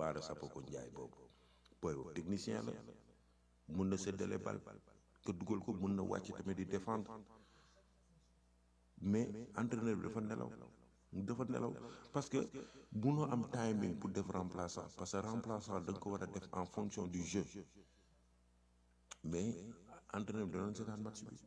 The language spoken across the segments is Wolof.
Baara Sapoko Ndiaye boobu booy boobu technicien la mun na séddale bal nga dugal ko mun na wàcc tamit di défendre mais entraîneur bi dafa nelaw dafa nelaw parce que munoo am timing pour def remplaçant parce que remplaçant da nga ko war a def en fonction du jeu mais entraîneur bi danoon seetaan match bi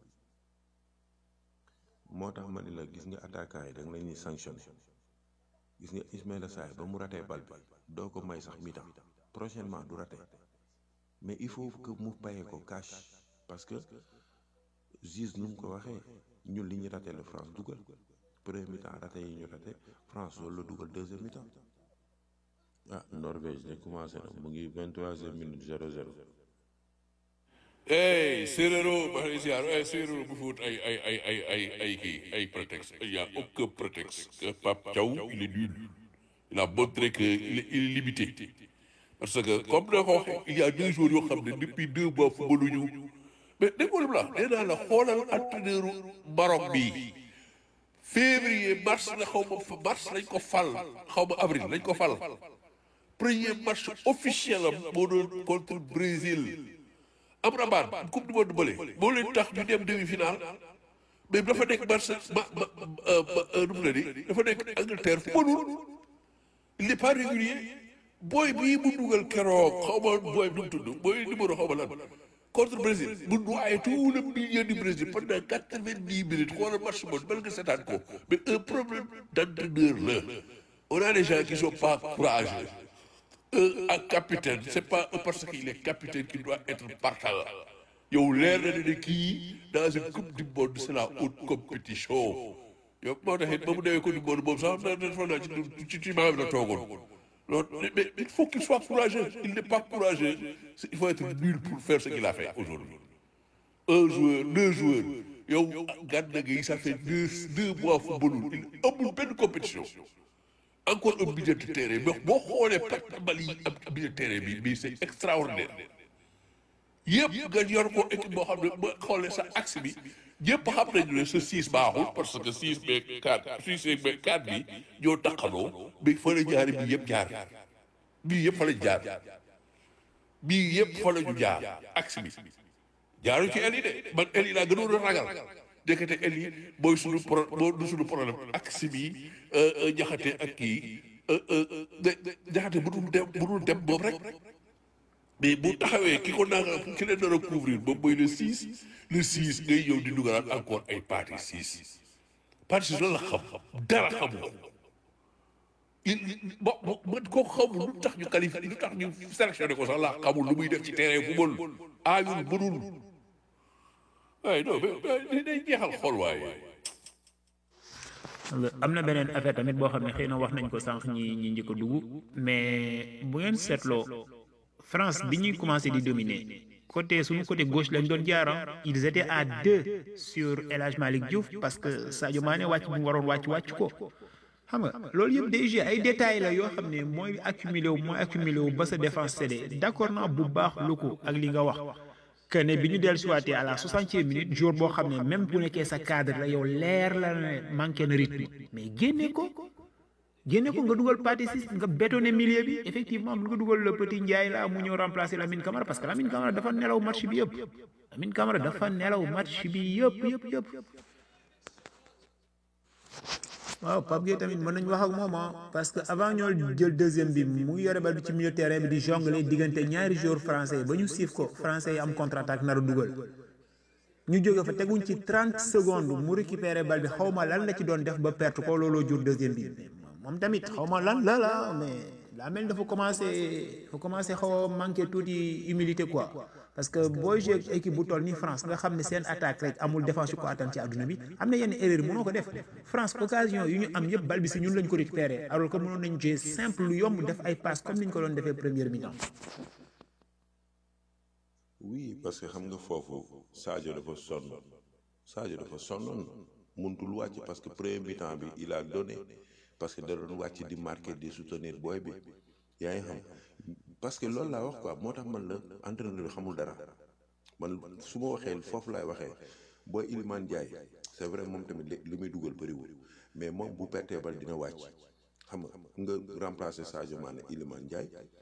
moo tax ma ni la gis nga attaquant yi da nga leen ñuy sanctionné gis nga Ismaïla Sarr ba mu ratee bal bi doo ko may sax mi-temps prochainement du raté mais il faut que mu payee ko cash parce que juge nu mu ko waxee ñun li ñu raté la France dugal premier mi-temps raté yi ñu raté France loolu la dugal deuxième mi-temps ah Norvège ne commencé na mu ngi vingt troisième minute zéro zéro hey séeréero ba lay ziar hey séeréero bu fóot ay ay ay ay ay ay kii ay prétexte il y a aucun prétexte que Pape Thiaw il est nul il a montré que il est il est limité parce que comme da ko waxee il y a deux jours yoo xam ne depuis deux mois footballuñu mais déggoo la nee naa la xoolal entraîneur Maroc bi février mars la xaw ma fa mars lañ ko fal xaw ma avril lañ ko fal premier match officiel am moo doon contre Brésil am rabaat coupe du monde bële moo leen tax ñu dem demi-finale mais dafa nekk Barça ba ba ba nu mu la di dafa nekk Angleterre fu mënul il n'est pas régulier booy bii mu dugal keroog xaw ma booy nu mu tudd booy numéro xaw ma lan contre Brésil mu noyé tout le milieu du Brésil pendant quatre-vingt-dix minutes xoolal match bon mel nga seetaan ko mais un problème d'entraîneur la on a des gens qui sont pas courageux un capitaine c'est pas parce qu'il est capitaine qu'il doit être partant yow leer na ne kii dans une coupe du monde c'est la haute compétition yow moo tax it ba mu demee coupe du monde moom sax na dafa naa ci ci ci maam la toogoon loolu mais il faut qu'il soit courageux il n'est pas courageux il faut être nul pour faire ce qu'il a fait aujourd'hui un joueur deux joueurs yow Gana Gueye ça fait deux deux mois footballul il amul benn compétition encore un milieu de terrain mais boo xoolee perte bal yi am milieu de terrain bi mais c'est extraordinaire yëpp nga yor ko équipe boo xam ne boo xoolee sa axe bi ñëpp xam nañu ne sa six baaxul parce que six beeg quatre six beeg quatre bi ñoo taxaloo mais fa la jaari bii yëpp jaar bii yëpp fa la jaar bii yëpp fa la ñu jaar axe bi jaaru ci el yi de man el yi laa gënoon a ragal ndekete el yi mooy suñu pro moo du suñu problème axe bi jaxate ak kii jaxate bu dul dem bu dul dem moom rek mais bu taxawee ki ko naan ki leen nar a couvrir moom mooy le six le six ngay ñëw di dugalaat encore ay parti six parti six loolu la xam dara xamu ko il bo man koo xamul lu tax ñu qualifié lu tax ñu sélectionné ko sax la xamul lu muy def ci terrain football aayul mënul waaye non mais day jeexal xool waaye am na beneen affaire tamit boo xam ne xëy na wax nañ ko sànq ñi ñi njëkk a dugg mais bu ngeen seetloo France bi ñuy commencé di dominer côté suñu côté gauche lañ doon jaaram ils étaient à deux sur El Hadj Malick Diouf parce que Sadio Mané wàcc bu mu waroon wàcc wàcc ko xam nga loolu yëpp day ay détails la yoo xam ne mooy accumulé wu mooy accumulé wu ba sa défense cédé d'accord naa bu baax lu ko ak li nga wax que ne bi ñu dellu siwaatee à la soixantième minute jour boo xam ne même bu nekkee sa cadre la yow leer la ne manqué na rythme mais génne ko génne ko nga dugal partie six nga bétonné milieu bi effectivement mun nga dugal le petit Ndiaye la mu ñëw remplacer Lamine Camara parce que Lamine Camara dafa nelaw match bi yëpp Lamine Camara dafa nelaw match bi yëpp yëpp yëpp waaw Pape Gueye tamit mën nañu wax ak moom parce que avant ñoo jël deuxième bi mu yore bal bi ci milieu terrain bi di jongler diggante ñaari joueurs français yi ba ñu siif ko français yi am contre attaque nar a dugal ñu jóge fa teguñ ci 30 secondes mu récupérer bal bi xaw ma lan la ci doon def ba perte ko looloo jur deuxième bi moom tamit xaw ma lan la la mais daa mel dafa commencé dafa commencé xaw a manqué tuuti humilité quoi parce que booy joué équipe bu toll ni France nga xam ne seen attaque rek amul défense yu ko attan ci àdduna bi am na yenn erreur mënoo ko def France occasion yu ñu am yëpp bal bi si ñun lañ ko récupéré alors que mënoon nañ jouer simple lu yomb def ay passe comme ni ñu ko doon defee première mi-temps. oui parce que xam nga foofu Sadio dafa sonn Sadio dafa sonnoon mënutul wàcc parce que premier mi-temps bi il a donné parce que da doon wàcc di marquer di soutenir booy bi yaa ngi xam parce que loolu laa wax quoi moo tax man la entraîneur bi xamul dara man su ma waxee foofu laay waxee booy Iliman Ndiaye c'est vrai moom tamit li muy dugal bëriwul mais moom bu pertee bal dina wàcc xam nga nga remplacer Sadio Mané Iliman Ndiaye